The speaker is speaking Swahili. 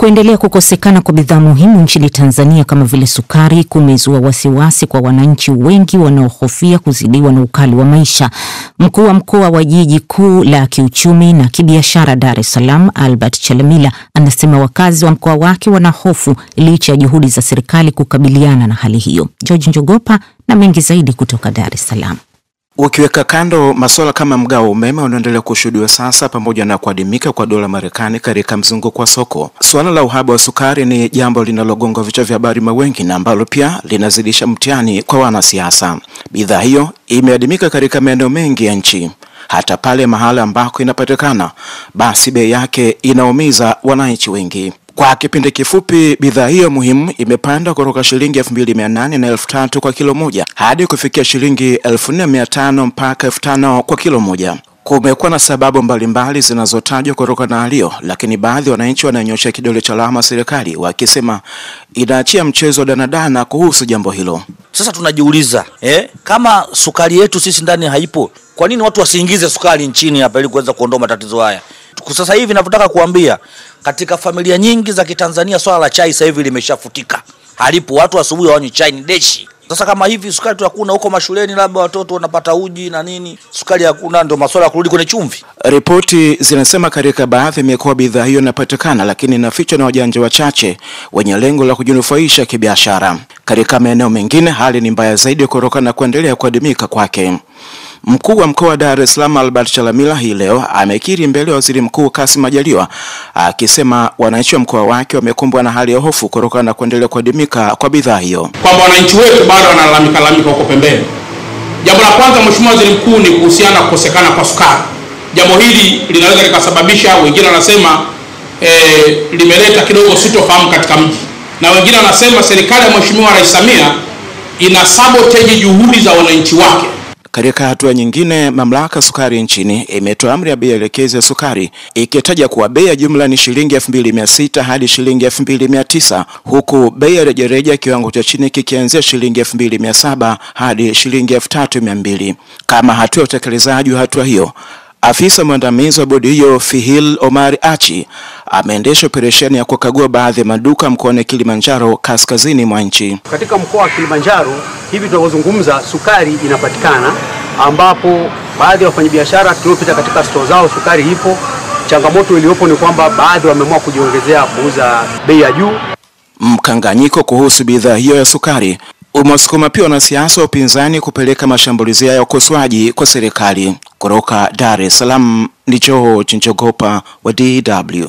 Kuendelea kukosekana kwa bidhaa muhimu nchini Tanzania kama vile sukari kumezua wasiwasi kwa wananchi wengi wanaohofia kuzidiwa na ukali wa maisha. Mkuu wa mkoa wa jiji kuu la kiuchumi na kibiashara Dar es Salaam, Albert Chalamila, anasema wakazi wa mkoa wake wana hofu licha ya juhudi za serikali kukabiliana na hali hiyo. George Njogopa na mengi zaidi kutoka Dar es Salaam. Ukiweka kando masuala kama mgao wa umeme unaoendelea kushuhudiwa sasa pamoja na kuadimika kwa dola Marekani katika mzunguko wa soko, suala la uhaba wa sukari ni jambo linalogonga vichwa vya habari mawengi na ambalo pia linazidisha mtihani kwa wanasiasa. Bidhaa hiyo imeadimika katika maeneo mengi ya nchi, hata pale mahala ambako inapatikana, basi bei yake inaumiza wananchi wengi. Kwa kipindi kifupi bidhaa hiyo muhimu imepanda kutoka shilingi elfu mbili mia nane na elfu tatu kwa kilo moja hadi kufikia shilingi elfu nne mia tano mpaka elfu tano kwa kilo moja. Kumekuwa na sababu mbalimbali zinazotajwa kutokana na hali hiyo, lakini baadhi ya wananchi wananyosha kidole cha lawama serikali wakisema inaachia mchezo wa danadana kuhusu jambo hilo. Sasa tunajiuliza eh, kama sukari yetu sisi ndani haipo, kwa nini watu wasiingize sukari nchini hapa ili kuweza kuondoa matatizo haya? Sasa hivi ninavyotaka kuambia, katika familia nyingi za Kitanzania swala la chai sasa hivi limeshafutika, halipo. Watu asubuhi hawanywi chai, ni deshi. Sasa kama hivi sukari tu hakuna huko mashuleni, labda watoto wanapata uji na nini, sukari hakuna, ndio masuala ya kurudi kwenye chumvi. Ripoti zinasema katika baadhi ya mikoa bidhaa hiyo inapatikana, lakini inafichwa na wajanja wachache wenye lengo la kujinufaisha kibiashara. Katika maeneo mengine hali ni mbaya zaidi kutokana na kuendelea kuadimika kwake. Mkuu wa mkoa wa Dar es Salaam Albert Chalamila hii leo amekiri mbele ya waziri mkuu Kassim Majaliwa akisema wananchi wa mkoa wake wamekumbwa na hali ya hofu kutokana na kuendelea kuadimika kwa bidhaa hiyo, kwamba wananchi wetu bado wanalalamika lalamika huko pembeni. Jambo la kwanza, Mheshimiwa Waziri Mkuu, ni kuhusiana na kukosekana kwa sukari. Jambo hili linaweza likasababisha, wengine wanasema eh, limeleta kidogo sitofahamu katika mji, na wengine wanasema serikali ya Mheshimiwa Rais Samia ina sabotage juhudi za wananchi wake. Katika hatua nyingine, mamlaka sukari nchini imetoa amri ya bei elekezi ya sukari ikitaja kuwa bei ya jumla ni shilingi elfu mbili mia sita hadi shilingi elfu mbili mia tisa huku bei ya rejareja kiwango cha chini kikianzia shilingi elfu mbili mia saba hadi shilingi elfu tatu mia mbili Kama hatua ya utekelezaji wa hatua hiyo Afisa mwandamizi wa bodi hiyo Fihil Omar Achi ameendesha operesheni ya kukagua baadhi ya maduka mkoani Kilimanjaro kaskazini mwa nchi. Katika mkoa wa Kilimanjaro hivi tunavyozungumza, sukari inapatikana, ambapo baadhi ya wafanyabiashara tuliopita katika stoo zao sukari ipo. Changamoto iliyopo ni kwamba baadhi wameamua kujiongezea kuuza bei ya juu. Mkanganyiko kuhusu bidhaa hiyo ya sukari umewasukuma pia wanasiasa wa upinzani kupeleka mashambulizi ya ukosoaji kwa serikali. Kutoka Dar es Salaam ni George Njogopa wa DW.